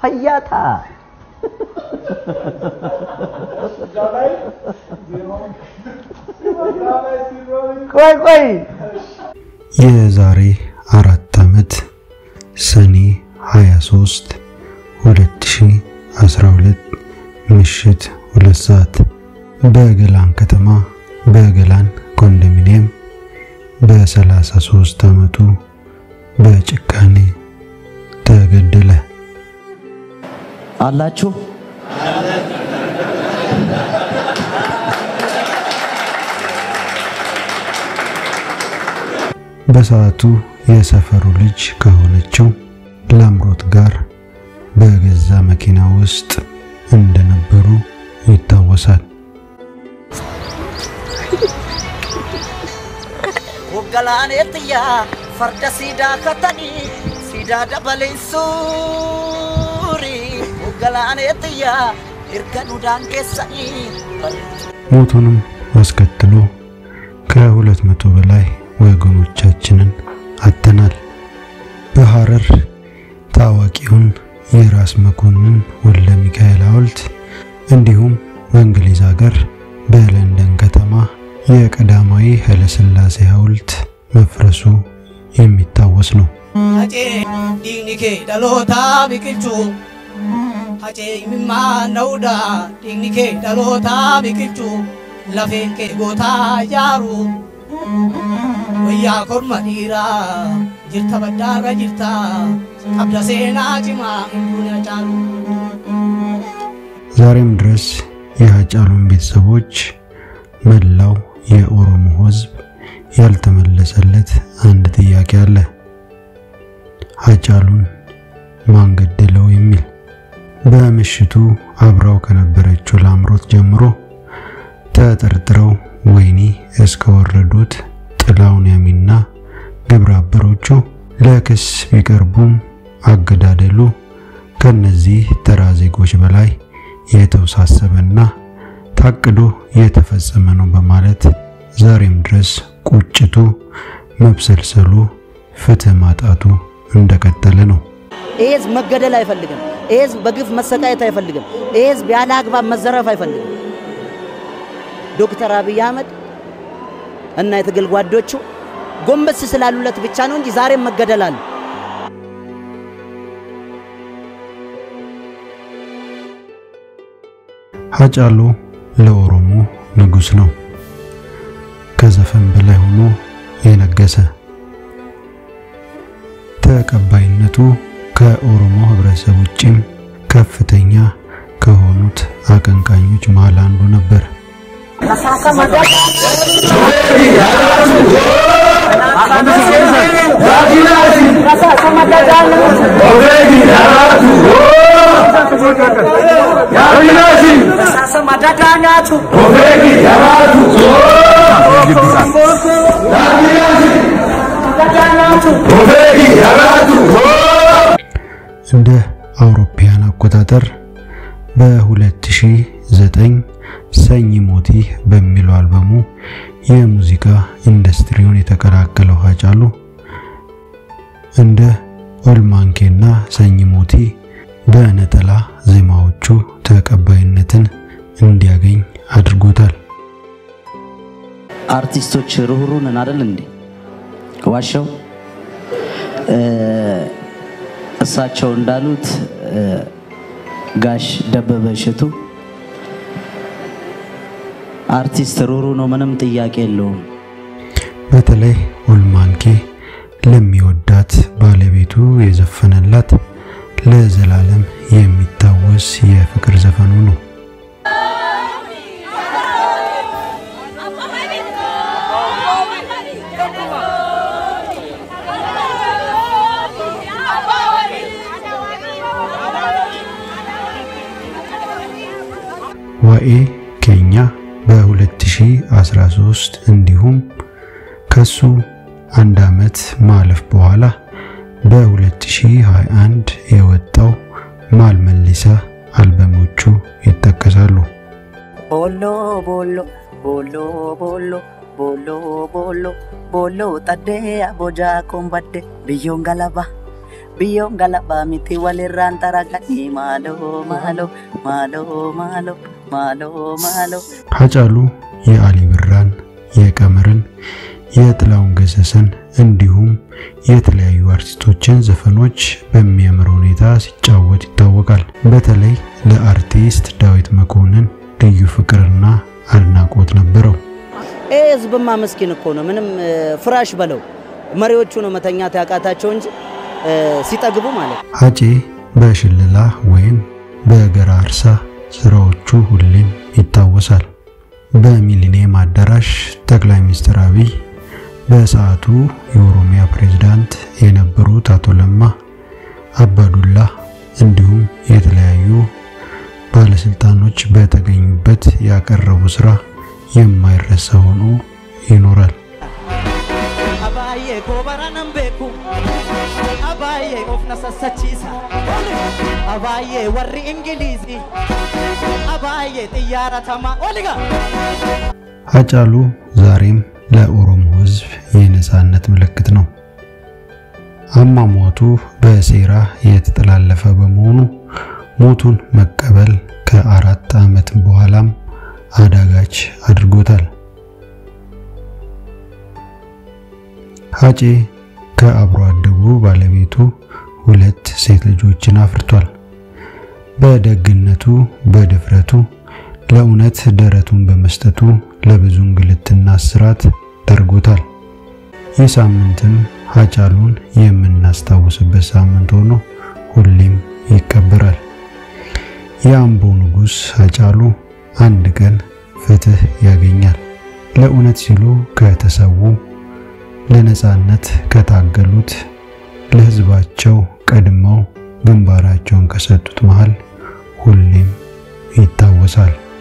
ፈያታ ቆይ ቆይ የዛሬ አራት ዓመት ሰኔ 23 2012 ምሽት ሁለት ሰዓት በገላን ከተማ በገላን ኮንዶሚኒየም በ33 ዓመቱ በጭካኔ ተገደለ። አላችሁ በሰዓቱ የሰፈሩ ልጅ ከሆነችው ላምሮት ጋር በገዛ መኪና ውስጥ እንደነበሩ ይታወሳል። Hoggalaanettiyaa farda siidaa katanii siidaa dabaleen suurii hoggalaanettiyaa erga nudaan keessanii ሞቱንም አስከትሎ ከሁለት መቶ በላይ ወገኖቻችንን አጥተናል። በሐረር ታዋቂውን የራስ መኮንን ወልደ ሚካኤል ሐውልት እንዲሁም በእንግሊዝ ሀገር በለንደን ከተማ የቀዳማዊ ኃይለሥላሴ ሐውልት መፍረሱ የሚታወስ ነው። Hacee dhiigni kee dhalootaa biqilchuu. Hacee imimmaa na'uudha dhiigni kee dhalootaa biqilchuu. Lafeen kee gootaa ijaaru. Wayyaa korma dhiiraa jirta baddaarra jirta. Qabda seenaa cimaa hin duune caalu. ዛሬም ድረስ የሀጫሉን ቤተሰቦች መላው የኦሮሞ ሕዝብ ያልተመለሰለት አንድ ጥያቄ አለ። ሀጫሉን ማን ገደለው የሚል። በምሽቱ አብራው ከነበረችው ላምሮት ጀምሮ ተጠርጥረው ወህኒ እስከወረዱት ጥላውን ያሚና ግብረ አበሮቹ ለክስ ቢቀርቡም አገዳደሉ ከነዚህ ተራ ዜጎች በላይ የተወሳሰበና ታቅዶ የተፈጸመ ነው በማለት ዛሬም ድረስ ቁጭቱ፣ መብሰልሰሉ፣ ፍትህ ማጣቱ እንደቀጠለ ነው። ይሄ ህዝብ መገደል አይፈልግም። ይሄ ህዝብ በግፍ መሰቃየት አይፈልግም። ይሄ ህዝብ ያለ አግባብ መዘረፍ አይፈልግም። ዶክተር አብይ አህመድ እና የትግል ጓዶቹ ጎንበስ ስላሉለት ብቻ ነው እንጂ ዛሬም መገደል አለ። ሀጫሉ ለኦሮሞ ንጉስ ነው። ከዘፈን በላይ ሆኖ የነገሰ ተቀባይነቱ ከኦሮሞ ህብረተሰብ ውጭም ከፍተኛ ከሆኑት አቀንቃኞች መሃል አንዱ ነበር። እንደ አውሮፓውያን አቆጣጠር በ2009 ሰኝ ሞቲ በሚለው አልበሙ የሙዚቃ ኢንዱስትሪውን የተቀላቀለው ሀጫሉ እንደ ኦልማንኬና ሰኝ ሞቲ በነጠላ ዜማዎቹ ተቀባይነትን እንዲያገኝ አድርጎታል። አርቲስቶች ርኅሩህ ነን አይደል እንዴ? ዋሻው እሳቸው እንዳሉት ጋሽ ደበበ እሸቱ አርቲስት ርኅሩህ ነው፣ ምንም ጥያቄ የለውም። በተለይ ኦልማንኬ ለሚወዳት ባለቤቱ የዘፈነላት ለዘላለም የሚታወስ የፍቅር ዘፈኑ ነው። ዋኤ ኬኛ በ2013 እንዲሁም ከሱ አንድ ዓመት ማለፍ በኋላ በ2021 የወጣው ማል መሊሳ አልበሞቹ ይጠቀሳሉ። ቦሎ ቦሎ ቦሎ ቦሎ ቦሎ ቦሎ ቦሎ ጠዴ አቦጃ ኮምባዴ ብዮን ገለባ biyyoon galabaa miti walirraan xaraganii maaloo maaloo maaloo maaloo maaloo maaloo ሀጫሉ የአሊ ብራን፣ የቀመርን፣ የጥላሁን ገሰሰን እንዲሁም የተለያዩ አርቲስቶችን ዘፈኖች በሚያምር ሁኔታ ሲጫወት ይታወቃል። በተለይ ለአርቲስት ዳዊት መኮንን ልዩ ፍቅርና አድናቆት ነበረው። ይህ ህዝብማ ምስኪን እኮ ነው። ምንም እ፣ ፍራሽ በለው መሪዎቹ ነው መተኛት ያቃታቸው እንጂ እ፣ ሲጠግቡ ማለት ነው። ሀጬ በሽልላ ወይም በገራርሳ ስራዎቹ ሁሌም ይታወሳል። በሚሊኒየም አዳራሽ ጠቅላይ ሚኒስትር አብይ በሰዓቱ የኦሮሚያ ፕሬዝዳንት የነበሩት አቶ ለማ አባዱላ እንዲሁም የተለያዩ ባለስልጣኖች በተገኙበት ያቀረቡ ስራ የማይረሳ ሆኖ ይኖራል። abaay'ee koobara nan beeku abaay'ee of na sassachiisa abaay'ee warri ingiliizii abaay'ee xiyyaaratamaa oliga ሀጫሉ ዛሬም ለኦሮሞ ሕዝብ የነጻነት ምልክት ነው። አሟሟቱ በሴራ የተጠላለፈ በመሆኑ ሞቱን መቀበል ከአራት ዓመት በኋላም አዳጋች አድርጎታል። ሀጬ ከአብሮ አደጉ ባለቤቱ ሁለት ሴት ልጆችን አፍርቷል። በደግነቱ፣ በድፍረቱ፣ ለእውነት ደረቱን በመስጠቱ ለብዙ እንግልትና እስራት ዳርጎታል። ይህ ሳምንትም ሀጫሉን የምናስታውስበት ሳምንት ሆኖ ሁሌም ይከበራል። የአምቦ ንጉሥ ሀጫሉ አንድ ቀን ፍትህ ያገኛል። ለእውነት ሲሉ ከተሰዉ፣ ለነጻነት ከታገሉት፣ ለሕዝባቸው ቀድመው ግንባራቸውን ከሰጡት መሃል ሁሌም ይታወሳል።